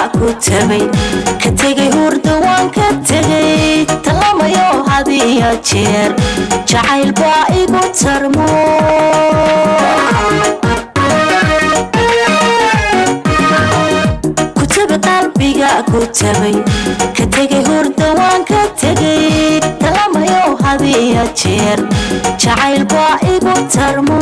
ku tabay ka tegay hurda waan ka tegay talamayo hadiyo jeer jacayl baa igu tarmo ku tabi qalbiga ku tabay ka tegay hurda waan ka tegay talamayo hadiyo jeer jacayl baa igu tarmo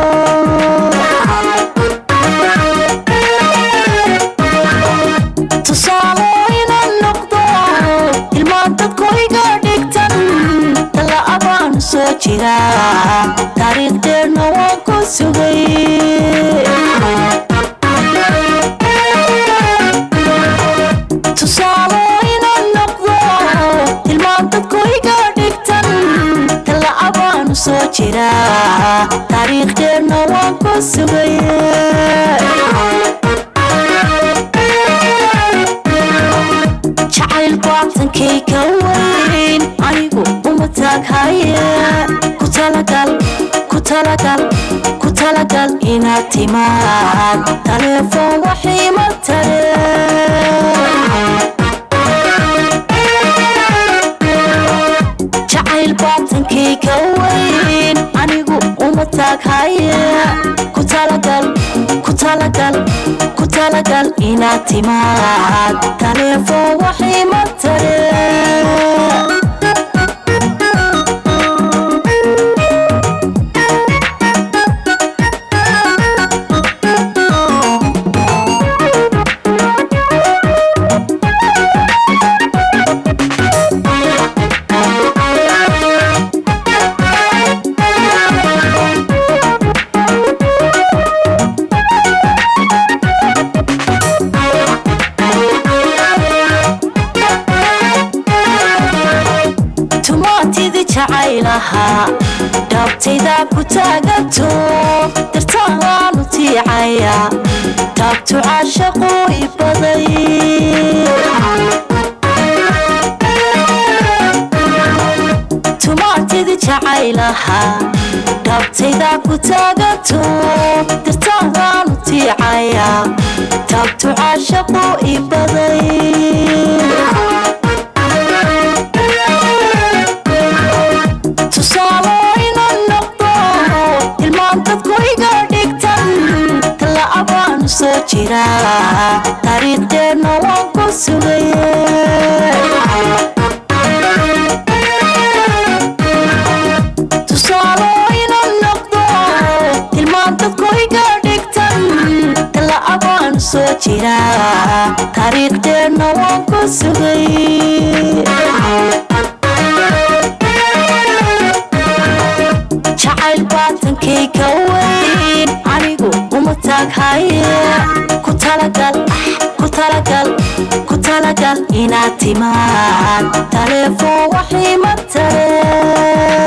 tusaalo inaan noqdo ilmaan dadku iga dhigtan dalla abaan soo jira taariikhdeerna waan ku sugay tusaalo inaan noqdo ilmaan dadku iga dhigtan dalla abaan soo jira taariikhdeerna waan ku sugay jacayl baatankay ka weyn anigu uma taaghaya ku talagal ku talagal ku talagal inaad timaad taleefoon waxiima tare jacayl baatankay ka weyn anigu uma taaghaya ku talagal ku talagal ku talagal inaad timaad taleefoon waxiima tare tumaatidi jacaylaha dhaabtayda ku taagato dartaanaanu tiicaya taabtu caashaqu i baday tumaatidi jacaylaha dhaabtayda ku taagato dartaanaanu tiicaya taabtu caashaqu i baday tusaalo inaan noqdo ilmaan dadku iga dhigtan talla abaan soo jira taariikhdeerna waan ku sugay tusaalo inaan noqdo ilmaan dadku iga dhigtan talla abaan soo jira taariikhdeerna waan ku sugay jacayl baatankay ka weyn anigu uma taaghaya ku talagal ku talagal ku talagal inaad timaad taleefoon waxiima tare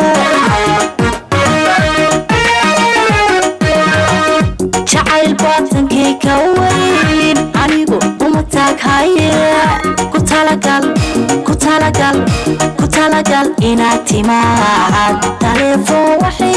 jacayl baatankay ka weyn anigu uma taaghaya ku talagal ku talagal ku talagal inaad timaad taleefoon waxay